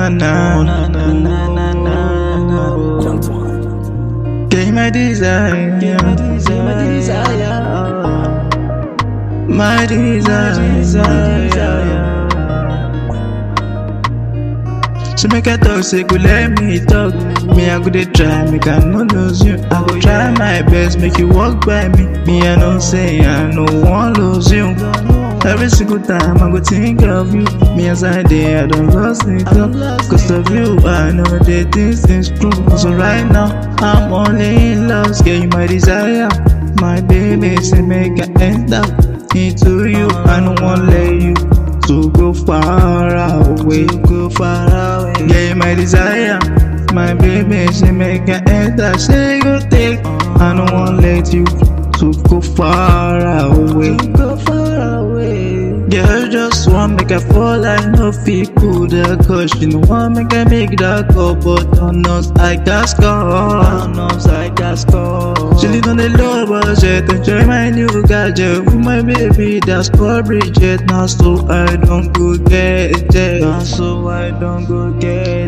na na. na na na na na na. Get my desire. Get my desire, my desire. My desire. So make I talk, say go let me talk. Me I go dey try, make I no lose you. I go try my best, make you walk by me. Me I know say I no want lose you. Every single time I go think of you. Me as I dey, I don't lost it up. Cause of you, I know that this is true. So right now, I'm only in love. Get you my desire. My baby say make I enter into you. I don't want let you to go far away. Go far away. Yeah, my desire. My baby, she make an enter. Say go take. I don't want let you to go far away. Go far away. Girl, just want make I fall. I know people that cause she no want make I make that call, but on us I can score. On us I can score. She live on the low budget, enjoy my new gadget with my baby. That's called Bridget. Now so I don't go get it. Now so I don't go get